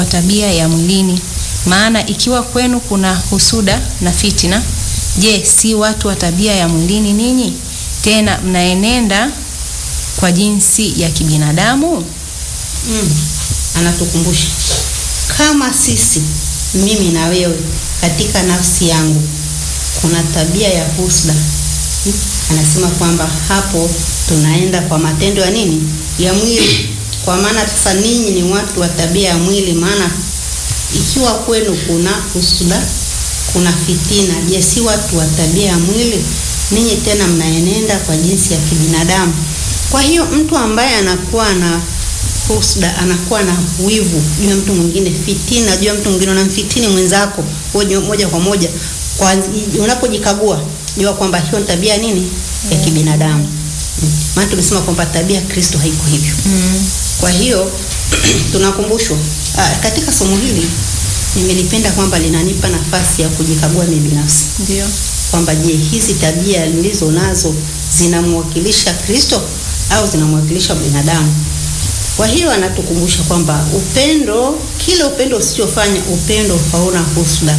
tabia ya mwilini. Maana ikiwa kwenu kuna husuda na fitina, je, si watu wa tabia ya mwilini ninyi? Tena mnaenenda kwa jinsi ya kibinadamu? Mm. Anatukumbusha kama sisi, mimi na wewe, katika nafsi yangu kuna tabia ya husda. Mm. Anasema kwamba hapo tunaenda kwa matendo ya nini? Ya mwili. Kwa maana sasa ninyi ni watu wa tabia ya mwili, maana ikiwa kwenu kuna husda, kuna fitina, je, si watu wa tabia ya mwili? Ninyi tena mnaenenda kwa jinsi ya kibinadamu. Kwa hiyo mtu ambaye anakuwa na husda, anakuwa na wivu juu ya mtu mwingine, fitina juu ya mtu mwingine, unamfitini mwenzako wewe moja kwa moja, kwa unapojikagua jua kwamba hiyo ni tabia nini ya kibinadamu. Mm. Maana tumesema kwamba tabia ya Kristo haiko hivyo. Mm. Kwa hiyo tunakumbushwa ah, katika somo hili nimelipenda kwamba linanipa nafasi ya kujikagua mimi binafsi Ndio. kwamba je, hizi tabia nilizo nazo zinamwakilisha Kristo au zinamwakilisha binadamu? Kwa hiyo anatukumbusha kwamba upendo, kile upendo usichofanya, upendo hauna husda.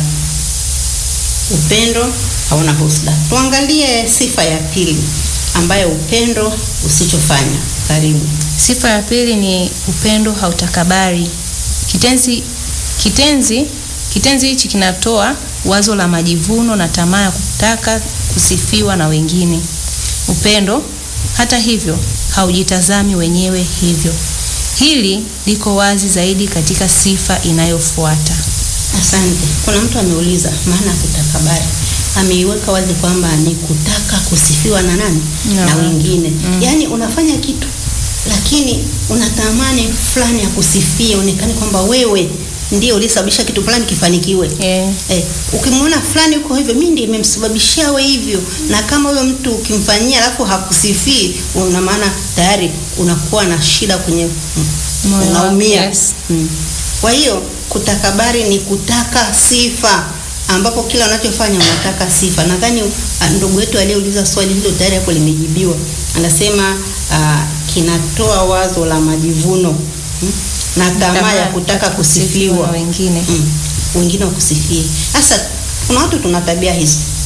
Upendo hauna husda. Tuangalie sifa ya pili ambayo upendo usichofanya. Karibu. Sifa ya pili ni upendo hautakabari. Kitenzi kitenzi kitenzi hichi kinatoa wazo la majivuno na tamaa ya kutaka kusifiwa na wengine. Upendo hata hivyo haujitazami wenyewe hivyo. Hili liko wazi zaidi katika sifa inayofuata. Asante. Kuna mtu ameuliza maana ya kutakabari. Ameiweka wazi kwamba ni kutaka kusifiwa na nani? Na Na watu. wengine. Mm. Yaani unafanya kitu lakini unatamani fulani ya kusifia, onekane kwamba wewe ndio ulisababisha kitu fulani kifanikiwe. Eh, Eh, ukimwona fulani yuko hivyo, mimi ndiye nimemsababishia we hivyo. Na kama huyo mtu ukimfanyia alafu hakusifii, una maana tayari unakuwa na shida kwenye Moyo unaumia. wako, yes. Mm. Kwa hiyo kutakabari ni kutaka sifa, ambapo kila unachofanya unataka sifa. Nadhani ah, ndugu yetu aliyeuliza swali hilo tayari hapo limejibiwa. Anasema ah, kinatoa wazo la majivuno mm, na tamaa ya kutaka kusifiwa na wengine. mm, wengine wakusifie. Sasa kuna watu tuna tabia hizo,